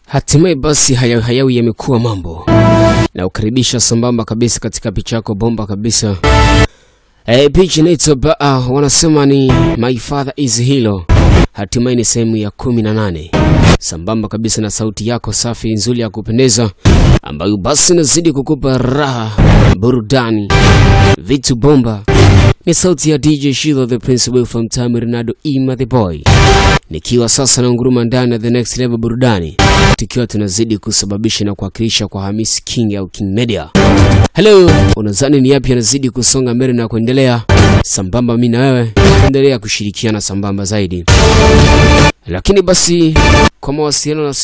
Hatimaye basi hayawi hayawi yamekuwa mambo na ukaribisha sambamba kabisa katika picha yako bomba kabisa. E, picha inaitwa Baa, wanasema ni My Father is Hero. Hatimaye ni sehemu ya kumi na nane sambamba kabisa na sauti yako safi nzuri ya kupendeza ambayo basi inazidi kukupa raha, burudani, vitu bomba. Ni sauti ya DJ Shilo the Principal from Time Ronaldo Ima the Boy, nikiwa sasa na nguruma ndani ya the next level burudani, tukiwa tunazidi kusababisha na kuwakilisha kwa Hamis King au King Media. Hello, unadhani ni yapi yanazidi kusonga mbele na kuendelea sambamba? Mimi na wewe endelea kushirikiana sambamba zaidi, lakini basi kwa mawasiliano na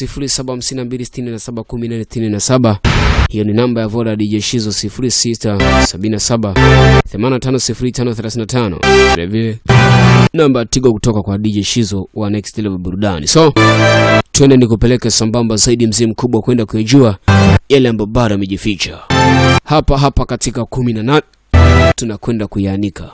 0752671467 hiyo ni namba ya Voda DJ Shizo 0677850535 vile vile namba ya Tigo kutoka kwa DJ Shizo wa Next Level Burudani. So twende nikupeleke sambamba zaidi, mzee mkubwa, kwenda kuyajua yale ambayo bado amejificha hapa hapa katika kumi na nane tunakwenda kuyaanika.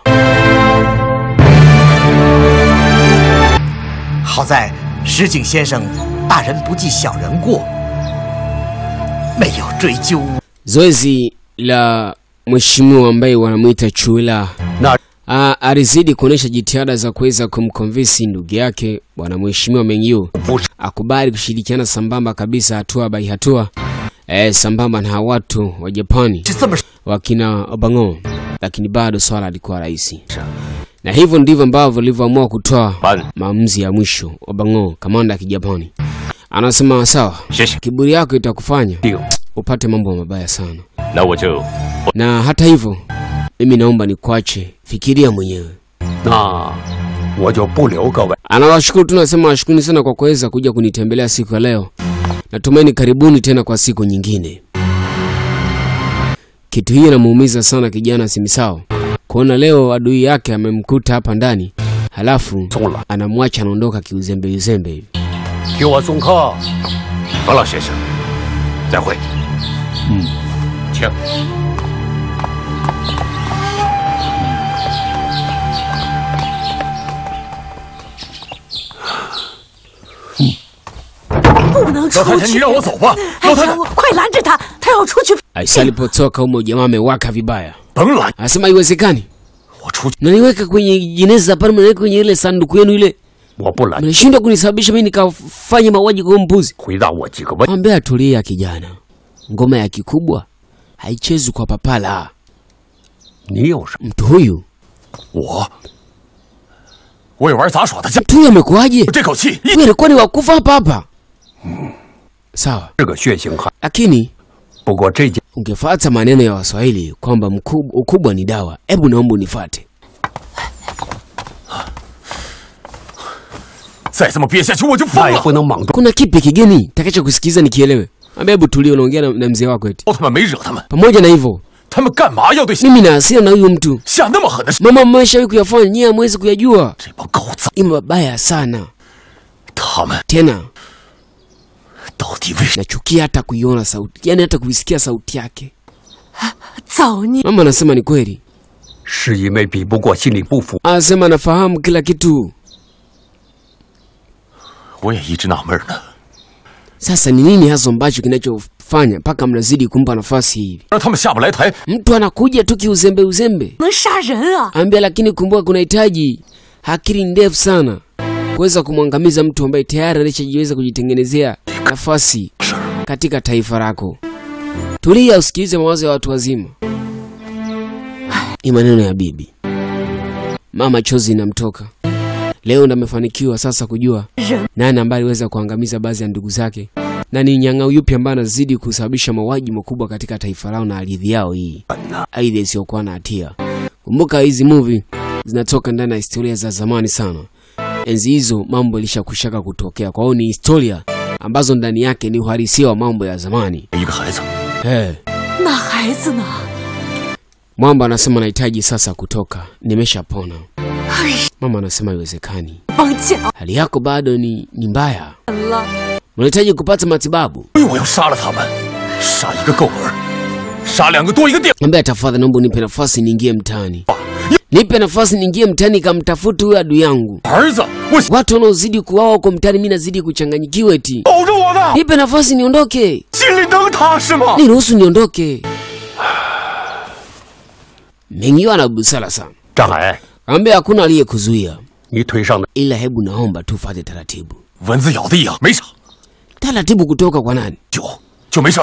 好在石井先生大人不计小人过，没有追究。 Zoezi la mheshimiwa ambaye wanamwita Chuila 那 Ah, alizidi kuonyesha jitihada za kuweza kumkonvinsi ndugu yake bwana mheshimiwa Mengyu 不是 akubali kushirikiana sambamba kabisa hatua by hatua eh, sambamba na hawa watu wa Japani 是这么 wakina Obango, lakini bado swala alikuwa rahisi, na hivyo ndivyo ambavyo alivyoamua kutoa Bana. maamuzi ya mwisho. Obango, kamanda ya Kijapani, anasema sawa, 谢谢。 kiburi yako itakufanya 定， upate mambo mabaya sana, 那我就 na hata hivyo mimi naomba nikuache, fikiria mwenyewe. 那我就不留各位。 Anawashukuru tu, nasema washukuruni sana kwa kuweza kuja kunitembelea siku ya leo. Natumaini karibuni tena kwa siku nyingine. Kitu hii inamuumiza sana kijana Simisao kuona leo adui yake amemkuta hapa ndani, halafu 送了， anamwacha anaondoka kiuzembe uzembe hivi. 替我送客。冯老先生，再会。嗯，请。 不能出老太太，你去！ 让我走吧。 哎老太太呀，，我快拦着他，他要出去。 Aisa alipotoka humo jamaa amewaka vibaya, 甭拦， anasema haiwezekani, 我出去， mnaniweka kwenye jeneza pale, mnaniweka kwenye ile sanduku yenu ile, 我不拦。 mnashindwa kunisababisha mimi nikafanya mauaji kwa huyo mbuzi. 回答我几个问。 Mwambie atulia kijana, ngoma ya kikubwa haichezwi kwa papala. 你有什么？ Mtu huyu 我，我也玩杂耍的架， mtu huyu amekuwaje? 这口气一 Huyu alikuwa ni wakufa hapa hapa. Sawa, 是个血腥汉。 lakini 不过这件 ungefuata maneno ya Waswahili kwamba mkub- ukubwa ni dawa. Hebu naomba unifuate. 再这么憋下去，我就疯那也了。 不能莽撞。 Kuna kipi kigeni takacho kusikiza nikielewe? Ambia hebu tulia, unaongea na, na mzee wako eti. 奥特曼没惹他们， Pamoja na hivyo, 他们干嘛要对 mimi na hasira na huyu mtu. 下那么狠的事？ Mama mmeshawahi kuyafanya, nyie hamwezi kuyajua. 这帮狗崽， Ni mabaya sana. 他们 Tena 到底为什 nachukia hata kuiona sauti, yani hata kuisikia sauti yake. 造孽！ Mama anasema ni kweli. 是因为比不过心里不服， Anasema anafahamu kila kitu. 我也一直纳闷呢。 Sasa ni nini hasa ambacho kinachofanya mpaka mnazidi kumpa nafasi hivi? 让他们下不来台， Mtu anakuja tu kiuzembe uzembe, 能杀人啊！ ambia, lakini kumbuka, kunahitaji akili ndefu sana kuweza kumwangamiza mtu ambaye tayari alishajiweza kujitengenezea nafasi katika taifa lako. Tulia, usikilize mawazo ya watu wazima. Ni maneno ya bibi. Mama chozi inamtoka leo, ndo amefanikiwa sasa kujua 人 nani ambaye aliweza kuangamiza baadhi ya ndugu zake na ni nyang'au yupi ambaye anazidi kusababisha mauaji makubwa katika taifa lao na ardhi yao hii, aidha isiyokuwa na hatia. Kumbuka hizi movie zinatoka ndani ya historia za zamani sana. Enzi hizo mambo ilishakushaka kutokea, kwa hiyo ni historia ambazo ndani yake ni uhalisia wa mambo ya zamani. 一个孩子， Hey. 那孩子呢？ Mwamba anasema nahitaji sasa kutoka, nimeshapona. 哎， Mama anasema haiwezekani, 帮讲 hali yako bado ni, ni mbaya, 了。 unahitaji kupata matibabu. 所以我要杀了他们，杀一个够本儿，杀两个多一个电 Ambia tafadhali, naomba unipe nafasi niingie mtaani. nipe nafasi niingie mtaani kamtafute huyo adui yangu. 儿子，我 Watu wanaozidi kuwawa huko mtaani, mimi nazidi kuchanganyikiwa eti. 保着我呢， Nipe nafasi niondoke, 心里能踏实吗？ niruhusu niondoke. Mengio ana busara sana, 张海， kaambia hakuna aliyekuzuia, 你腿上的 ila hebu naomba tufate taratibu. 蚊子咬的痒，没啥， Taratibu kutoka kwa nani? 就就没事儿。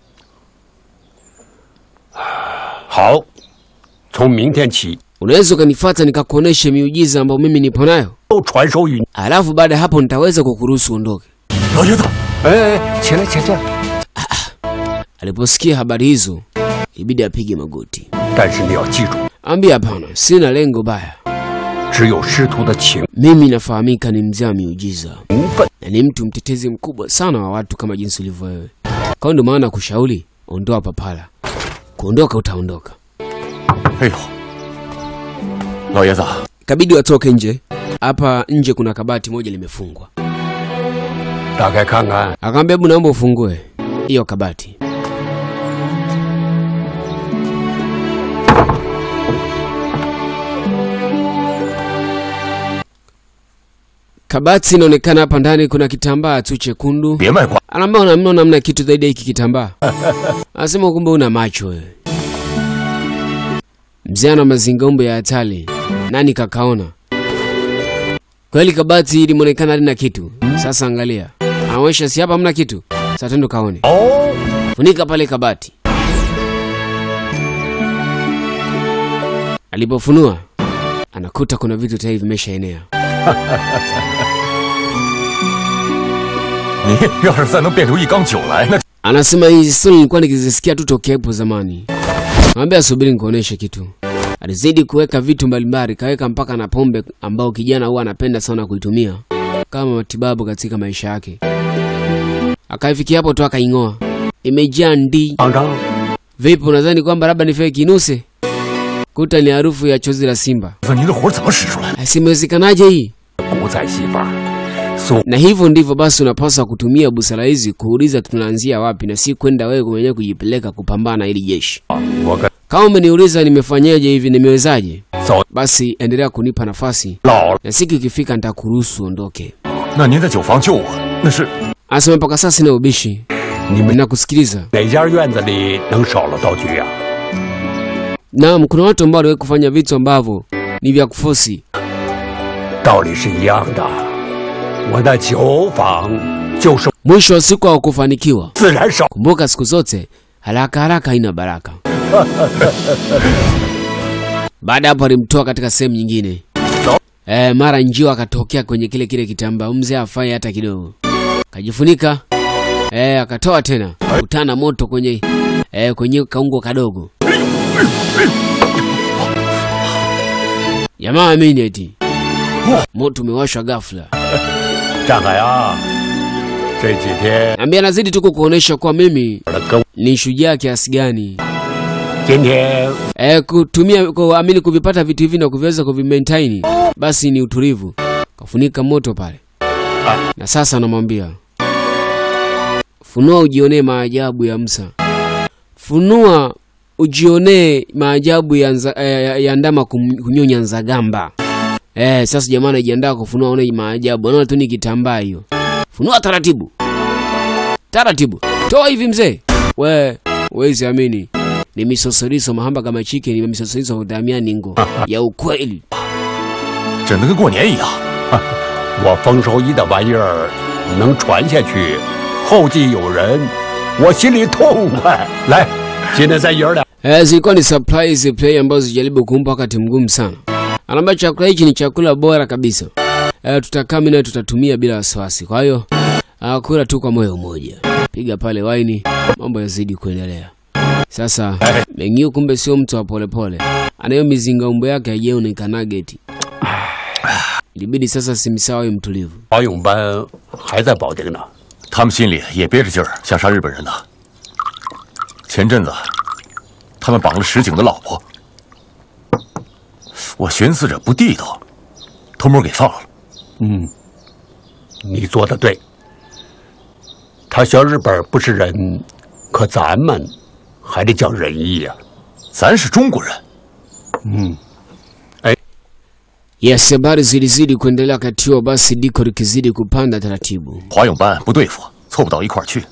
好，从明天起 Unaweza ukanifata nikakuonesha miujiza ambayo mimi nipo nayo, 都传授于你。 alafu baada ya hapo nitaweza kukuruhusu uondoke. 老爷子， 哎，起来，起来。 Aliposikia habari hizo, ibidi apige magoti, 但是你要记住， ambia hapana, sina lengo baya. 只有师徒的情 Mimi nafahamika ni mzee wa miujiza 分。 na ni mtu mtetezi mkubwa sana wa watu kama jinsi ulivyo wewe. Kwa hiyo ndio maana kushauri, ondoa papala. Kuondoka utaondoka. 哎呦，老爷子， Ikabidi watoke nje. Hapa nje kuna kabati moja limefungwa. 打开看看。 Akamwambia hebu naomba ufungue hiyo kabati. Kabati inaonekana hapa ndani kuna kitambaa tu chekundu. 别卖瓜， Anaambia unamna namna kitu zaidi ya hiki kitambaa. Anasema kumbe una macho wewe. Mzee ana mazingaumbo ya hatari. Nani kakaona? Kweli kabati hili limeonekana halina kitu. Sasa angalia. Anaonyesha si hapa hamna kitu. Sasa twende kaone. 哦， Funika pale kabati. Alipofunua anakuta kuna vitu tayari vimeshaenea. 你要是再能变出一缸酒来，那 Anasema hizi stori nilikuwa nikizisikia tu tokea hapo zamani. Mwambie subiri nikuoneshe kitu. Alizidi kuweka vitu mbalimbali, kaweka mpaka na pombe ambao kijana huwa anapenda sana kuitumia kama matibabu katika maisha yake. Akaifikia hapo tu akaing'oa, imejaa ndi. 厂长， Vipi, unadhani kwamba labda ni fake kinuse? Kuta ni harufu ya chozi la simba. 您这活儿怎么使出来的？ Asimewezekanaje hii? 古仔戏法，苏 Na hivyo ndivyo basi unapaswa kutumia busara hizi kuuliza tunaanzia wapi, na si kwenda wewe mwenyewe kujipeleka kupambana na hili jeshi. 我跟 Kama umeniuliza nimefanyaje hivi, nimewezaje, 走 basi endelea kunipa nafasi, 老了， na siku ikifika nitakuruhusu ondoke. 那您在酒房救我，那是 Anasema mpaka sasa sina ubishi, 你们 nakusikiliza. 哪家院子里能少了道具呀、 Naam, kuna watu ambao waliwahi kufanya vitu ambavyo ni vya kufosi. 道理是一样的。我的酒坊就是 Mwisho wa siku hawakufanikiwa. 自然少。 Kumbuka siku zote haraka haraka haina baraka. Baada ya hapo alimtoa katika sehemu nyingine. E, mara njio akatokea kwenye kile kile kitambaa, mzee afai hata kidogo, kajifunika e, akatoa tena kutana moto kwenye e, kwenye kaungo kadogo. Jamaa amini eti moto umewashwa ghafla. 张海啊，这几天 Ambia anazidi tu kukuonesha kuwa mimi 跟 ni shujaa kiasi gani. 今天 E, kutumia kuamini kuvipata vitu hivi na kuviweza kuvimaintain basi ni utulivu. Kafunika moto pale, na sasa anamwambia funua ujionee maajabu ya Musa, funua ujionee maajabu ya, nza, ya, ya, ya ndama kum- kunyonya nzagamba. Eh, sasa jamaa anajiandaa kufunua, aone maajabu, anaona tu ni kitambaa hiyo. Funua taratibu taratibu, toa hivi mzee. We wezi amini ni misosoriso mahamba kama chicken, ni misosoriso hudamia ningo ya ukweli. 整的跟过年一样。 我丰收一的玩意儿能传下去，后继有人，我心里痛快。来，现在咱爷儿俩 Eh, zilikuwa ni surprise play ambazo zijaribu kumpa wakati mgumu sana. Anaambia chakula hichi ni chakula bora kabisa. Eh, tutakaa mimi nawe tutatumia bila wasiwasi. Kwa hiyo ah, kula tu kwa moyo mmoja. Piga pale waini, mambo yazidi kuendelea. Sasa Mengio kumbe sio mtu wa polepole. Anayo mizingaumbo yake haijaonekana eti. Ilibidi sasa Simsawa awe mtulivu. 保勇班还在保定呢。 他们心里也憋着劲儿，想杀日本人呢。前阵子，他们绑了石井的老婆，我寻思着不地道，偷摸给放了。 嗯，你做的对。他小日本不是人，可咱们还得讲仁义呀、 咱是中国人， 嗯， Yes, habari zilizidi kuendelea wakati huo, basi diko likizidi kupanda taratibu. 华勇班不对付，凑不到一块儿去。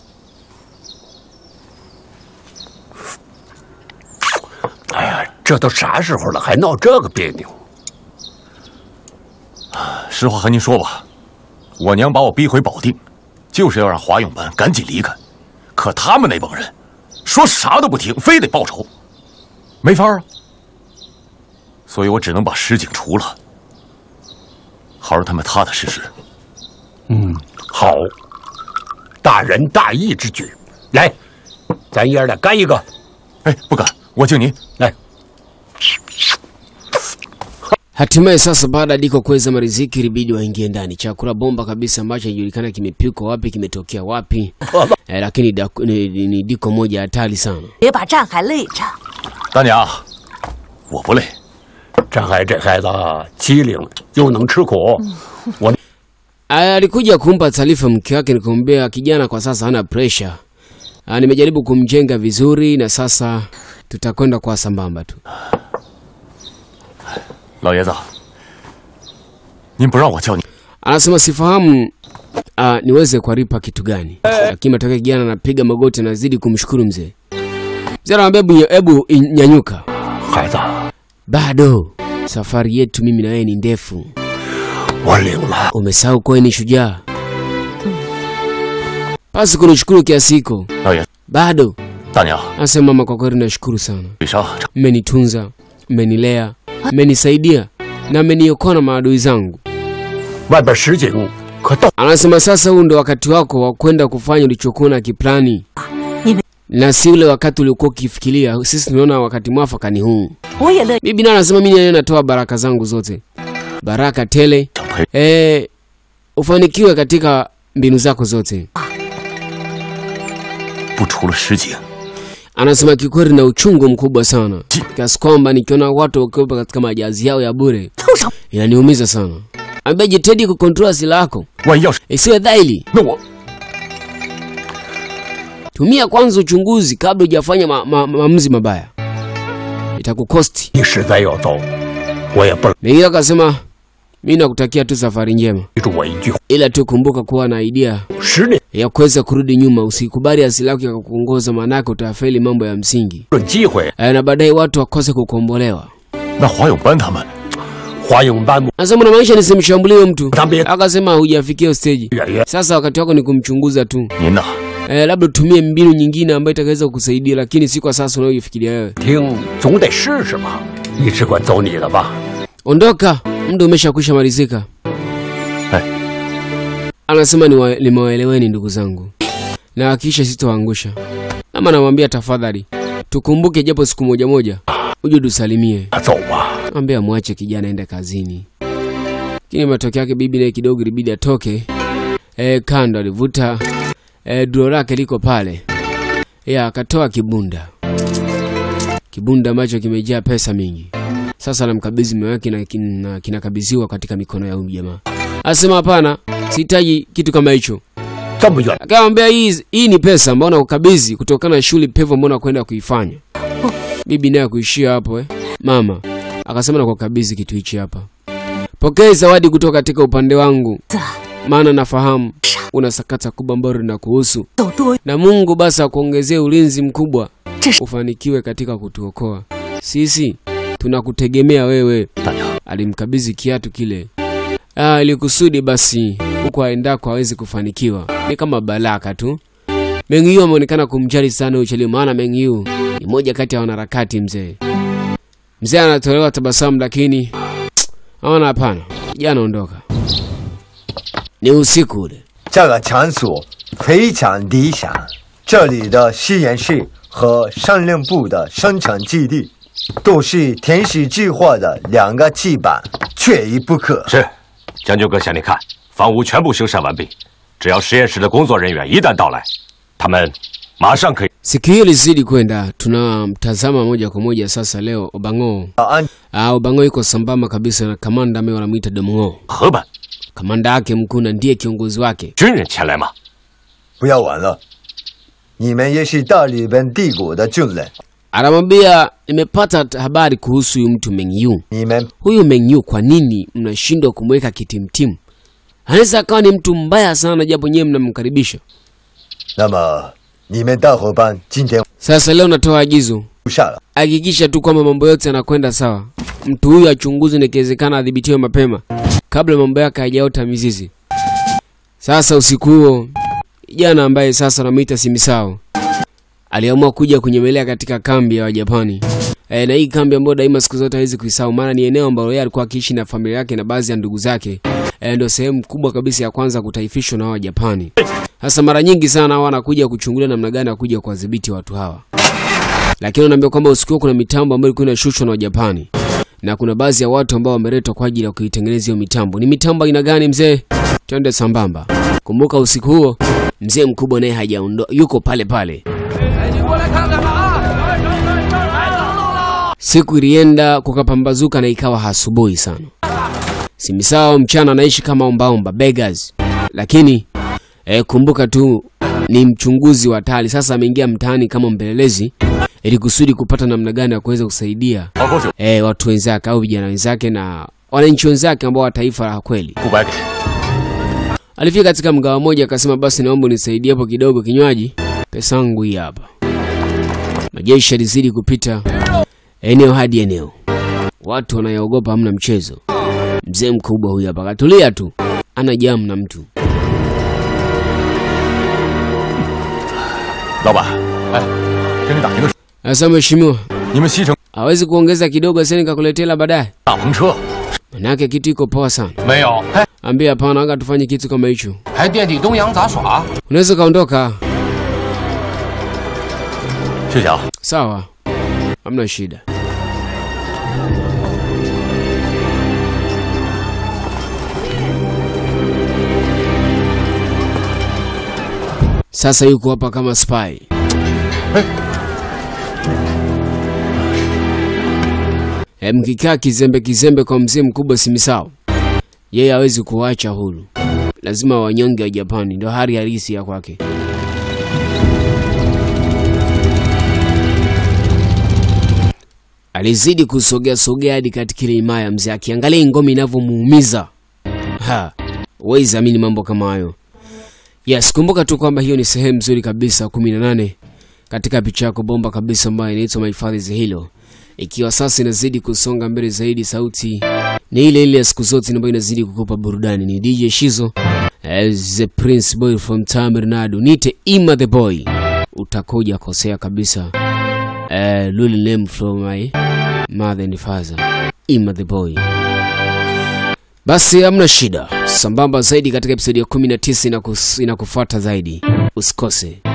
哎呀，这都啥时候了，还闹这个别扭？ 实话和您说吧，我娘把我逼回保定，就是要让华勇班赶紧离开。可他们那帮人，说啥都不听，非得报仇，没法啊。所以我只能把石井除了，好让他们踏踏实实。 嗯，好，大仁大义之举。来，咱爷儿俩干一个。 哎，不敢，我敬您。 来， Hatimaye sasa baada ya Diko kuweza mariziki ilibidi waingie ndani. Chakula bomba kabisa ambacho hajulikana kimepikwa wapi, kimetokea wapi. Eh, lakini da, ni, ni, ni Diko moja hatari sana. 别把战海累着。 大娘，我不累。 张海这孩子机灵又能吃苦，我 Aya, alikuja kumpa taarifa mke wake, nikamwambia kijana kwa sasa hana pressure. Ah, nimejaribu kumjenga vizuri na sasa tutakwenda kwa sambamba tu. 老爷子，您不让我叫你， Anasema sifahamu ah, niweze kuwalipa kitu gani, lakini matokeo kijana anapiga magoti, anazidi kumshukuru mzee. Mzee anamwambia hebu, hebu in- nyanyuka, 孩子， bado safari yetu mimi na wewe ni ndefu. 我领了。 Umesahau kuwa wewe ni shujaa, basi kunishukuru kiasi hiko 老爷子， bado. 大娘， Anasema mama, kwa kweli nashukuru sana, 水上 mmenitunza, mmenilea, mmenisaidia na mmeniokoa na maadui zangu. 外边实景可到 Anasema sasa huu ndo wakati wako wa kwenda kufanya ulichokuwa na kiplani, Nime- na si ule wakati uliokuwa ukifikiria. Sisi tunaona wakati mwafaka ni huu. 我也乐。 Bibi naye anasema mimi naye natoa baraka zangu zote, baraka tele, 想陪 eh, ufanikiwe katika mbinu zako zote. 不除了石井， Anasema kikweli na uchungu mkubwa sana, kiasi kwamba nikiona watu wakiwa katika majazi yao ya bure 凑上 inaniumiza sana. Ambia jitahidi kukontrola asili yako 万一要是 isiwe dhaili. 那我 Tumia kwanza uchunguzi kabla hujafanya ma, ma, maamuzi mabaya, itakukosti. 你实在要走，我也不 Mengine akasema mi nakutakia tu safari njema, 记住我一句话： ila tu kumbuka kuwa na idea 十年 ya kuweza kurudi nyuma. Usikubali asili yako ikakuongoza, maanake utafeli mambo ya msingi 论机会， Eh, na baadaye watu wakose kukombolewa. 那华勇班他们华勇班 Nasema unamaanisha nisimshambulie mtu? Tambie. Akasema hujafikia stage. 远远 Sasa wakati wako ni kumchunguza tu. 您呐， Eh, labda utumie mbinu nyingine ambayo itakaweza kukusaidia, lakini si kwa sasa unayofikiria wewe. 听，总得试试吧。你只管走你的吧。 Ondoka, muda umeshakwisha malizika. Eh. Anasema niwa- nimewaeleweni ndugu zangu, na hakikisha sitoangusha. Ama namwambia tafadhali, tukumbuke japo siku moja moja, uje tusalimie. 走吧。 Ambia mwache kijana aende kazini. Lakini matokeo yake bibi naye kidogo ilibidi atoke e, kando alivuta e, duro lake liko pale ya akatoa kibunda kibunda ambacho kimejaa pesa mingi. Sasa anamkabidhi mume wake na kin- na kinakabidhiwa katika mikono ya huyu jamaa. Asema hapana, sihitaji kitu kama hicho. 这么远， Akamwambia hii, hii ni pesa ambayo nakukabidhi kutokana na shughuli pevu ambayo nakwenda kuifanya. Bibi naye kuishia hapo eh. Mama akasema nakukabidhi kitu hichi hapa, pokea zawadi kutoka katika upande wangu, 子， maana nafahamu una sakata kubwa ambalo linakuhusu, 走多 na Mungu basi akuongezee ulinzi mkubwa, 这是 ufanikiwe katika kutuokoa sisi, tunakutegemea wewe. 大娘， Alimkabidhi kiatu kile ah, ili kusudi basi huko aendako aweze kufanikiwa. Ni kama baraka tu. Mengyu ameonekana kumjali sana Ucheli, maana Mengyu ni moja kati ya wanaharakati mzee. Mzee anatolewa tabasamu, lakini aona hapana, kijana ondoka. Ni usiku ule. 这个场所非常理想，这里的实验室和省令部的生产基地都是天使计划的两个基板，缺一不可。 是，将军阁下，您看，房屋全部修缮完毕，只要实验室的工作人员一旦到来，他们马上可以。 Siku hiyo ilizidi kwenda, tunamtazama moja kwa moja sasa. Leo Obango, 安 ah, Obango yuko sambamba kabisa na kamanda ambaye wanamuita Domngo. 河本 Kamanda yake mkuu na ndiye kiongozi wake. 军人前来吗？ 不要晚了，你们也是大日本帝国的军人， Anamwambia nimepata t- habari kuhusu huyu mtu Meng Yu. 你们 Huyu Meng Yu, kwa nini mnashindwa kumweka kitimtimu? Anaweza akawa ni mtu mbaya sana, japo nyewe mnamkaribisha. 那么你们大伙伴今天 Sasa leo natoa agizo, 不下了。 hakikisha tu kwamba mambo yote yanakwenda sawa. Mtu huyu achunguzwe na ikiwezekana adhibitiwe mapema kabla mambo yake hayajaota mizizi. Sasa usiku huo kijana ambaye sasa anamuita Simisao aliamua kuja kunyemelea katika kambi ya Wajapani. E, na hii kambi ambayo daima siku zote hawezi kuisahau, maana ni eneo ambalo yeye alikuwa akiishi na familia yake na baadhi ya ndugu zake. E, ndio sehemu kubwa kabisa ya kwanza kutaifishwa na Wajapani. Sasa mara nyingi sana hao wanakuja kuchungulia namna gani ya kuja kuwadhibiti watu hawa lakini wanaambia kwamba usiku huo kuna mitambo ambayo ilikuwa inashushwa na Wajapani na kuna baadhi ya watu ambao wameletwa kwa ajili ya kuitengeneza hiyo mitambo. Ni mitambo aina gani mzee? Twende sambamba. Kumbuka usiku huo mzee mkubwa naye hajaondoka, yuko pale pale. Siku ilienda kukapambazuka na ikawa asubuhi sana. Simisao mchana anaishi kama ombaomba beggars, lakini eh, kumbuka tu ni mchunguzi wa hatari. Sasa ameingia mtaani kama mpelelezi ili kusudi kupata namna gani ya kuweza kusaidia 好口酒 eh, watu wenzake au vijana wenzake na wananchi wenzake ambao wa taifa la kweli. 不白给。 Alifika katika mgawa mmoja akasema, basi naomba unisaidie hapo kidogo kinywaji, pesa yangu hii hapa. Majeshi yalizidi kupita eneo hadi eneo, watu wanayaogopa, hamna mchezo. Mzee mkubwa huyu hapa katulia tu, ana jamu na mtu 老板，哎，跟你打听个事， Sasa mheshimiwa, 你们西城 hawezi kuongeza kidogo sasa nikakuletea la baadaye? 大篷车 Manake kitu iko poa sana. 没有，还 Ambia hapana, anga tufanye kitu kama hicho. 还惦记东阳杂耍？ Unaweza ukaondoka, 谢谢啊。 sawa, hamna shida. Sasa yuko hapa kama spy. E, mkikaa kizembe kizembe kwa mzee mkubwa Simisao, yeye hawezi kuwacha huru, lazima wanyonge wa Japani, ndio hali halisi ya kwake. Alizidi kusogea sogea hadi katika ile himaya mzee, akiangalia ngome inavyomuumiza. Ha, huwezi amini mambo kama hayo. Yes, kumbuka tu kwamba hiyo ni sehemu nzuri kabisa 18 katika picha yako bomba kabisa ambayo inaitwa My Father's Hero. Ikiwa sasa inazidi kusonga mbele zaidi, sauti ni ile ile ya siku zote ambayo inazidi kukupa burudani. Ni DJ Shizo as the Prince Boy from Tamil Nite Ima the Boy, utakuja kosea kabisa. Uh, Lulu name from my mother and father Ima the Boy. Basi hamna shida, sambamba zaidi katika episodi ya 19 inakus- inakufuata zaidi, usikose.